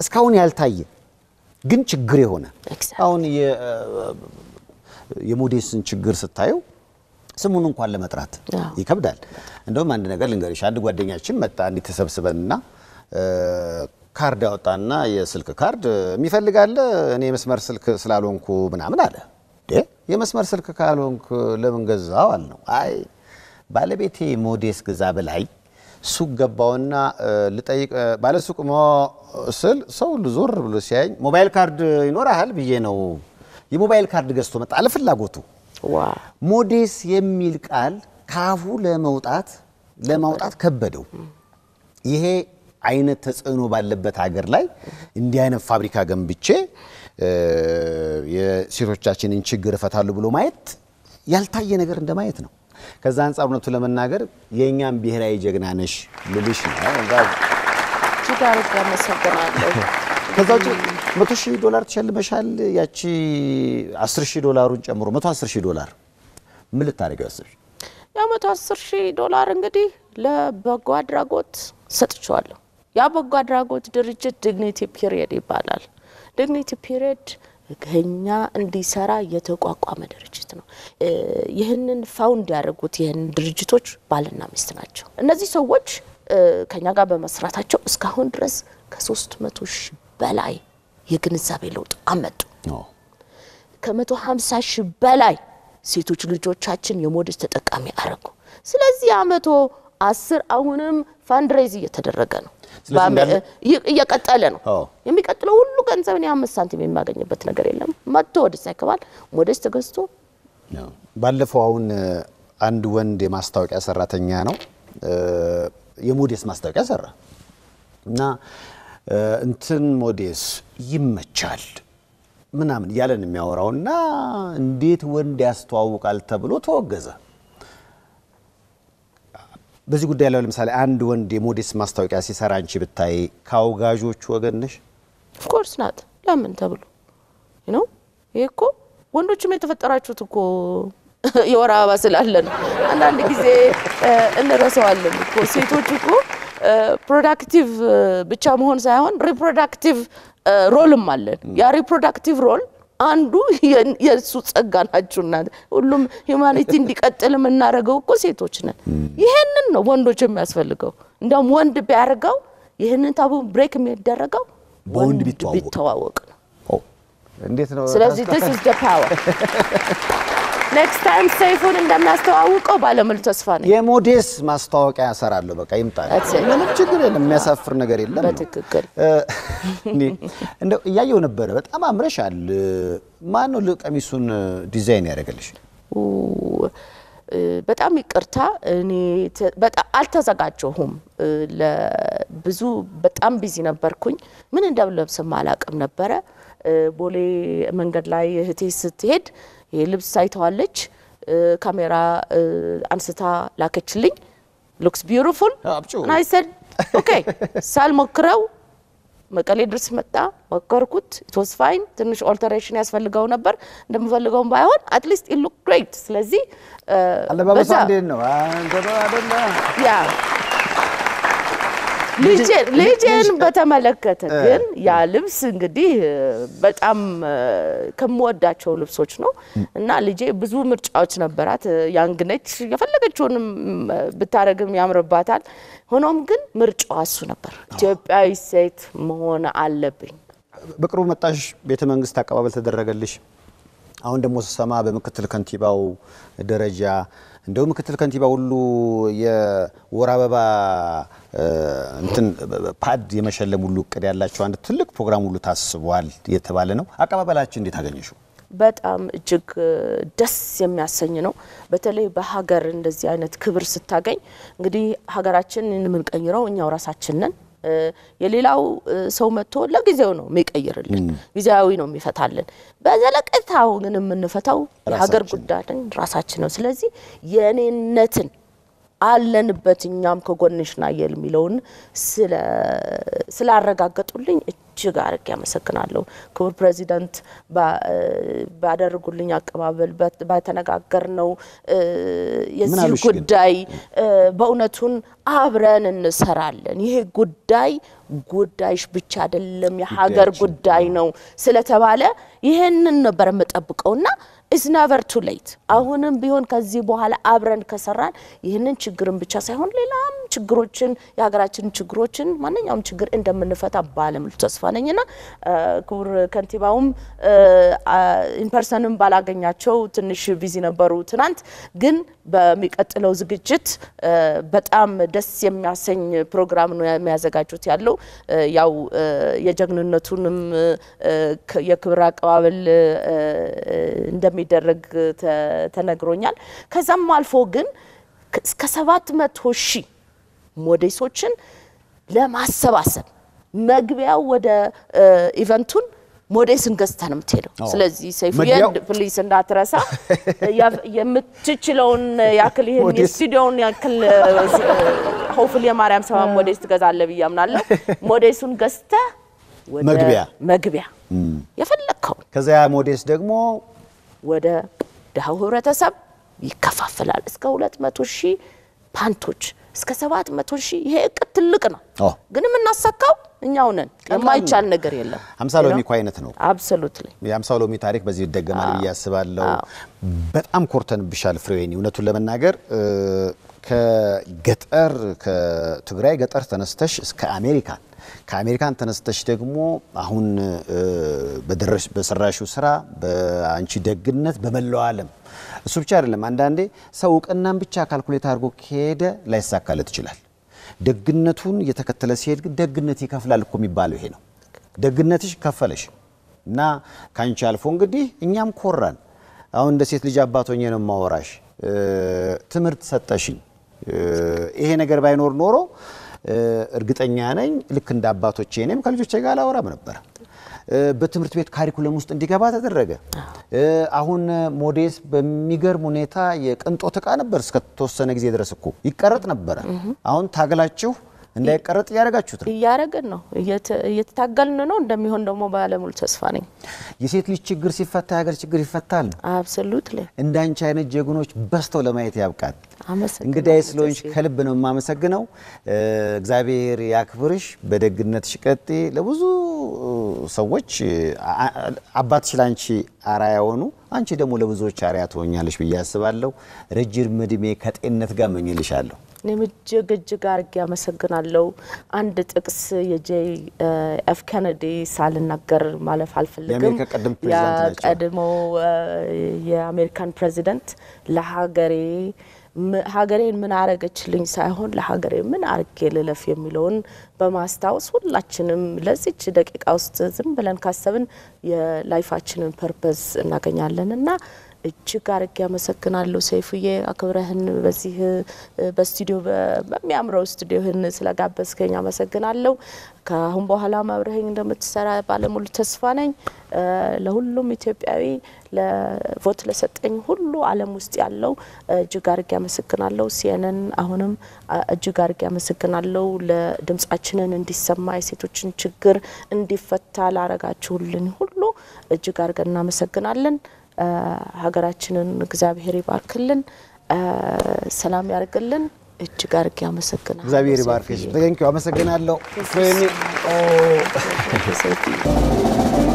እስካሁን ያልታየ ግን ችግር የሆነ Exactly. አሁን የ- የሞዴስን ችግር ስታየው ስሙን እንኳን ለመጥራት አዎ። ይከብዳል። እንደውም አንድ ነገር ልንገርሽ፣ አንድ ጓደኛችን መጣ እንዲህ ተሰብስበንና እ፣ ካርድ ያወጣና የስልክ ካርድ የሚፈልጋለ እኔ የመስመር ስልክ ስላልሆንኩ ምናምን አለ። ዴ የመስመር ስልክ ካልሆንክ ለምን ገዛው አልነው። አይ ባለቤቴ ሞዴስ ግዛ ብላኝ ሱቅ ገባውና እ፣ ልጠይቅ እ፣ ባለሱቅ ሞ ስል ሰው ሁሉ ዞር ብሎ ሲያየኝ ሞባይል ካርድ ይኖርሃል ብዬ ነው የሞባይል ካርድ ገዝቶ መጣ አለ ፍላጎቱ ዋው ሞዴስ የሚል ቃል ካፉ ለመውጣት ለማውጣት ከበደው። ይሄ አይነት ተጽዕኖ ባለበት ሀገር ላይ እንዲህ አይነት ፋብሪካ ገንብቼ እ፣ የሴቶቻችንን ችግር እፈታለሁ ብሎ ማየት ያልታየ ነገር እንደማየት ነው። ከዛ አንጻር እውነቱ ለመናገር የእኛም ብሔራዊ ጀግና ነሽ ልልሽ ነው። እጅግ አድርጌ አመሰግናለሁ። ከዛ ውጭ መቶ ሺህ ዶላር ተሸልመሻል። ያቺ አስር ሺህ ዶላሩን ጨምሮ መቶ አስር ሺህ ዶላር ምን ልታደርገው ያስብሽ? ያ መቶ አስር ሺህ ዶላር እንግዲህ ለበጎ አድራጎት ሰጥቼዋለሁ። ያ በጎ አድራጎት ድርጅት ዲግኒቲ ፒሪየድ ይባላል። ዲግኒቲ ፒሪየድ ከኛ እንዲሰራ የተቋቋመ ድርጅት ነው። እ፣ ይህንን ፋውንድ ያደረጉት ይህንን ድርጅቶች ባልና ሚስት ናቸው። እነዚህ ሰዎች እ፣ ከኛ ጋር በመስራታቸው እስካሁን ድረስ ከሶስት መቶ ሺህ በላይ የግንዛቤ ለውጥ አመጡ። ከመቶ ሀምሳ ሺህ በላይ ሴቶች ልጆቻችን የሞዴስ ተጠቃሚ አረጉ። ስለዚህ አመቶ አስር አሁንም ፋንድሬዝ እየተደረገ ነው፣ ስለዚህ በአመ- እንዳለ- እየ- እየቀጠለ ነው። አዎ። የሚቀጥለው ሁሉ ገንዘብ እኔ አምስት ሳንቲም የሚያገኝበት ነገር የለም። መጥቶ ወደዛ ይገባል። ሞዴስ ተገዝቶ ባለፈው አሁን እ፣ አንድ ወንድ የማስታወቂያ ሰራተኛ ነው እ፣ የሞዴስ ማስታወቂያ ሰራ እና እ፣ እንትን ሞዴስ ይመቻል ምናምን እያለን የሚያወራው እና እንዴት ወንድ ያስተዋውቃል ተብሎ ተወገዘ። በዚህ ጉዳይ ላይ ለምሳሌ አንድ ወንድ የሞዴስ ማስታወቂያ ሲሰራ አንቺ ብታይ ከአውጋዦቹ ወገን ነሽ? ኦፍኮርስ ናት። ለምን ተብሎ ነው። ይሄ እኮ ወንዶችም የተፈጠራችሁት እኮ የወር አበባ ስላለ ነው። አንዳንድ ጊዜ እ፣ እንረሳዋለን እኮ ሴቶች እኮ ፕሮዳክቲቭ ብቻ መሆን ሳይሆን ሪፕሮዳክቲቭ ሮልም አለን። ያ ሪፕሮዳክቲቭ ሮል አንዱ የ- የእሱ ጸጋ ናችሁ እናንተ። ሁሉም ሂውማኒቲ እንዲቀጥል የምናደርገው እኮ ሴቶች ነን። ይሄንን ነው ወንዶች የሚያስፈልገው። እንዲያውም ወንድ ቢያደርገው ይህንን ታቡ ብሬክ የሚደረገው በወንድ ወንድ ቢተዋወቅ። ቢተዋወቅ ነው። ኦ፣ እንዴት ነው? ስለዚህ this is the power ኔክስት ታይም ሰይፉን እንደሚያስተዋውቀው ባለሙሉ ተስፋ ነኝ። የሞዴስ ማስታወቂያ እሰራለሁ። በቃ ይምጣል። That's it. ምንም ችግር የለም። የሚያሳፍር ነገር የለም ነው። በትክክል እ፣ እንዴ፣ እንደው እያየው ነበረ። በጣም አምረሻል። ማን ነው ል- ቀሚሱን ዲዛይን ያደረገልሽ? ኡ፣ እ፣ በጣም ይቅርታ እኔ ተ- በጣም አልተዘጋጀሁም። እ፣ ለብዙ በጣም ቢዚ ነበርኩኝ። ምን እንደምለብስም አላቅም ነበረ። እ፣ ቦሌ መንገድ ላይ እህቴ ስትሄድ ይሄ ልብስ አይተዋለች። እ፣ ካሜራ እ፣ አንስታ ላከችልኝ። ሉክስ ቢዩቲፉል አብጪው። እና አይሰድ ኦኬ ሳልሞክረው መቀሌ ድረስ መጣ። ሞከርኩት። ኢትስ ፋይን። ትንሽ ኦልተሬሽን ያስፈልገው ነበር እንደምፈልገውም ባይሆን አትሊስት ኢት ሉክ ግሬት። ስለዚህ እ፣ አለባበሷ በዛ- እንዴት ነው? አንተ ነው አይደለ? ያ ልጄን ልጄን በተመለከተ ግን ያ ልብስ እንግዲህ እ፣ በጣም እ፣ ከምወዳቸው ልብሶች ነው እና ልጄ ብዙ ምርጫዎች ነበራት። እ፣ ያንግ ነች፣ የፈለገችውንም እ፣ ብታረግም ያምርባታል። ሆኖም ግን ምርጫዋ እሱ ነበር። ኢትዮጵያዊ ሴት መሆን አለብኝ። በቅርቡ መጣሽ፣ ቤተ መንግስት አቀባበል ተደረገልሽ። አሁን ደግሞ ስሰማ በምክትል ከንቲባው ደረጃ እንደው ምክትል ከንቲባ ሁሉ የወር አበባ እ፣ እንትን ፓድ የመሸለም ሁሉ እቅድ ያላቸው አንድ ትልቅ ፕሮግራም ሁሉ ታስቧል የተባለ ነው። አቀባበላችን እንዴት አገኘሽው? በጣም እጅግ እ፣ ደስ የሚያሰኝ ነው። በተለይ በሀገር እንደዚህ አይነት ክብር ስታገኝ እንግዲህ ሀገራችንን የምንቀይረው እኛው ራሳችን ነን። እ፣ የሌላው እ፣ ሰው መጥቶ ለጊዜው ነው የሚቀይርልን፣ ጊዜያዊ ነው የሚፈታልን። በዘለቀታው ግን የምንፈታው የሀገር ራሳችን። ጉዳይን ራሳችን ነው። ስለዚህ የእኔነትን አለንበት እኛም ከጎንሽ ናየል የሚለውን ስለ- ስላረጋገጡልኝ እጅግ አርጌ ያመሰግናለሁ። ክቡር ፕሬዚዳንት ባ- ባደረጉልኝ አቀባበል በት- ባተነጋገርነው እ፣ የዚህ አሉሽ ግን? ጉዳይ እ፣ በእውነቱን አብረን እንሰራለን። ይሄ ጉዳይ ጉዳይሽ ብቻ አይደለም የሀገር ጉዳይ ነው ስለተባለ ይሄንን ነበር የምጠብቀውና ኢዝ ነቨር ቱ ሌት። አሁንም ቢሆን ከዚህ በኋላ አብረን ከሰራን ይህንን ችግርን ብቻ ሳይሆን ሌላም ችግሮችን የሀገራችንን ችግሮችን ማንኛውም ችግር እንደምንፈታ ባለሙሉ ተስፋ ነኝና ክቡር ከንቲባውም ኢንፐርሰንም ባላገኛቸው ትንሽ ቢዚ ነበሩ ትናንት። ግን በሚቀጥለው ዝግጅት በጣም ደስ የሚያሰኝ ፕሮግራም ነው የሚያዘጋጁት ያለው ያው የጀግንነቱንም የክብር አቀባበል እንደሚደረግ ተነግሮኛል። ከዛም አልፎ ግን እስከ ሰባት መቶ ሺህ ሞዴሶችን ለማሰባሰብ መግቢያው ወደ ኢቨንቱን ሞዴስን ገዝታ ነው የምትሄደው። ስለዚህ ሰይፉዬ ፕሊስ እንዳትረሳ የምትችለውን ያክል ይህን የስቱዲዮውን ያክል ሆፍል የማርያም ሰባ ሞዴስ ትገዛለህ ብዬ አምናለሁ። ሞዴሱን ገዝተህ መግቢያ መግቢያ የፈለግከውን ከዚያ ሞዴስ ደግሞ ወደ ድሃው ህብረተሰብ ይከፋፈላል። እስከ ሁለት መቶ ሺህ ፓንቶች እስከ ሰባት መቶ ሺህ ይሄ እቅድ ትልቅ ነው፣ ግን የምናሳካው እኛው ነን። የማይቻል ነገር የለም። ሀምሳ ሎሚ እኮ አይነት ነው። አብሶሉትሊ የሀምሳ ሎሚ ታሪክ በዚህ ይደገማል ብዬ አስባለሁ። በጣም ኮርተንብሻል ፍሬወይኒ። እውነቱን ለመናገር ከገጠር ከትግራይ ገጠር ተነስተሽ እስከ አሜሪካን ከአሜሪካን ተነስተሽ ደግሞ አሁን በሰራሽው ስራ በአንቺ ደግነት በመላው ዓለም እሱ ብቻ አይደለም። አንዳንዴ ሰው እውቅናን ብቻ ካልኩሌት አድርጎ ከሄደ ላይሳካለት ይችላል። ደግነቱን እየተከተለ ሲሄድ ግን ደግነት ይከፍላል እኮ የሚባለው ይሄ ነው። ደግነትሽ ከፈለሽ እና ከአንቺ አልፎ እንግዲህ እኛም ኮራን። አሁን እንደ ሴት ልጅ አባቶኜ ነው የማወራሽ። ትምህርት ሰጠሽኝ። ይሄ ነገር ባይኖር ኖሮ እርግጠኛ ነኝ ልክ እንደ አባቶቼ እኔም ከልጆቼ ጋር አላወራም ነበር። በትምህርት ቤት ካሪኩለም ውስጥ እንዲገባ ተደረገ። አሁን ሞዴስ በሚገርም ሁኔታ የቅንጦት እቃ ነበር እስከተወሰነ ጊዜ ድረስ እኮ ይቀረጥ ነበረ። አሁን ታግላችሁ እንዳይቀረጥ እያደረጋችሁት ነው። እያደረግን ነው፣ እየተታገልን ነው። እንደሚሆን ደግሞ ባለሙሉ ተስፋ ነኝ። የሴት ልጅ ችግር ሲፈታ የሀገር ችግር ይፈታል። አብሶሉትሊ እንዳንቺ አይነት ጀግኖች በዝተው ለማየት ያብቃል። አመሰግናለሁ። እንግዳዬ ስለሆንሽ ከልብ ነው የማመሰግነው። እግዚአብሔር ያክብርሽ፣ በደግነትሽ ቀጤ ለብዙ ሰዎች አባትሽ ለአንቺ አርአያ ሆኑ፣ አንቺ ደግሞ ለብዙዎች አርአያ ትሆኛለሽ ብዬ አስባለሁ። ረጅም እድሜ ከጤንነት ጋር መኝልሻለሁ። እኔም እጅግ እጅግ አድርጌ አመሰግናለሁ። አንድ ጥቅስ የጄይ ኤፍ ኬኔዲ ሳልናገር ማለፍ አልፈልግም። የአሜሪካ ቀደም ፕሬዚዳንት ናቸው። የቀድሞው የአሜሪካን ፕሬዚደንት ለሀገሬ ሀገሬን ምን አረገችልኝ ሳይሆን ለሀገሬ ምን አርጌ ልለፍ የሚለውን በማስታወስ ሁላችንም ለዚች ደቂቃ ውስጥ ዝም ብለን ካሰብን የላይፋችንን ፐርፐዝ እናገኛለን እና እጅግ አርጌ አመሰግናለሁ ሰይፉዬ፣ አክብረህን በዚህ በስቱዲዮ በሚያምረው ስቱዲዮህን ስለጋበዝከኝ አመሰግናለሁ። ከአሁን በኋላ አብረኸኝ እንደምትሰራ ባለሙሉ ተስፋ ነኝ። ለሁሉም ኢትዮጵያዊ ለቮት ለሰጠኝ ሁሉ ዓለም ውስጥ ያለው እጅግ አርጌ አመሰግናለሁ። ሲኤንኤን አሁንም እጅግ አርጌ አመሰግናለሁ። ለድምጻችንን እንዲሰማ የሴቶችን ችግር እንዲፈታ ላረጋችሁልን ሁሉ እጅግ አርገን እናመሰግናለን። ሀገራችንን እግዚአብሔር ይባርክልን፣ ሰላም ያርግልን። እጅግ አርጌ አመሰግናለሁ። እግዚአብሔር ይባርክሽ። ተገኝኪው አመሰግናለሁ ፍሬኒ ሰይፉ